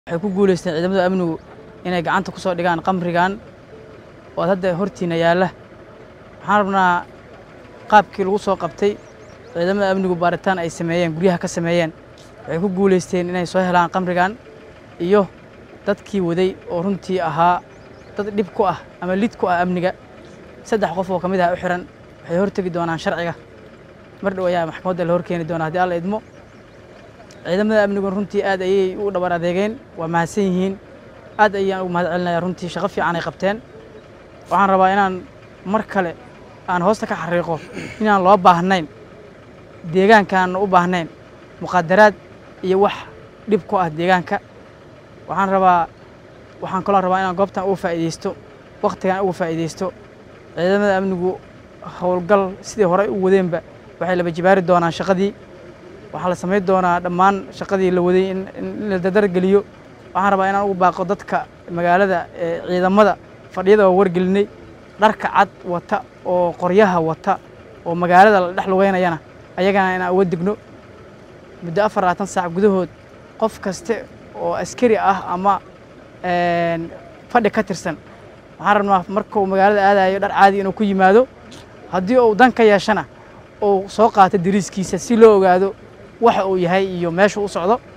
waxay ku guulaysteen ciidamada amnigu inay gacanta ku soo dhigaan qamrigan oo hadda hortiina yaalla waxaan rabnaa qaabkii lagu soo qabtay ciidamada amnigu baaritaan ay sameeyeen guryaha ka sameeyeen waxay ku guulaysteen inay soo helaan qamrigan iyo dadkii waday oo runtii ahaa dad dhib ku ah ama lid ku ah amniga saddex qof oo ka mid ah u xiran waxay hortegi doonaan sharciga mar dhow ayaa maxkamadda la horkeeni doonaa haddii alla idmo ciidamada amnigun runtii aad ayay u dhabar adeegeen waa mahadsan yihiin aad ayaan ugu mahad celinaya runtii shaqo fiican ay qabteen waxaan rabaa inaan mar kale aan hoosta ka xariiqo inaan loo baahnayn deegaankaan u baahnayn muqaadaraad iyo wax dhib ku ah deegaanka waxaan rabaa waxaan kaloo rabaa inaan goobtan uga faa'iidaysto wakhtigan uga faa'iidaysto ciidamada amnigu howlgal sidii horey u wadeenba waxay laba jibaari doonaan shaqadii waxaa la samayn doonaa dhammaan shaqadii la waday in la dadargeliyo waxaan rabaa inaan ugu baaqo dadka magaalada ee ciidamada fadhiyada oo wargelinay dharka cad wata oo qoryaha wata oo magaalada la dhex lugeynayana ayagana inaan uga digno muddo afar labaatan saac gudahood qof kaste oo askari ah ama fadhi ka tirsan waxaan rabnaa markuu magaalada aadayo dhar caadi inuu ku yimaado haddii uu dan ka yeeshana uu soo qaato dariiskiisa si loo ogaado waxa uu yahay iyo meesha u socdo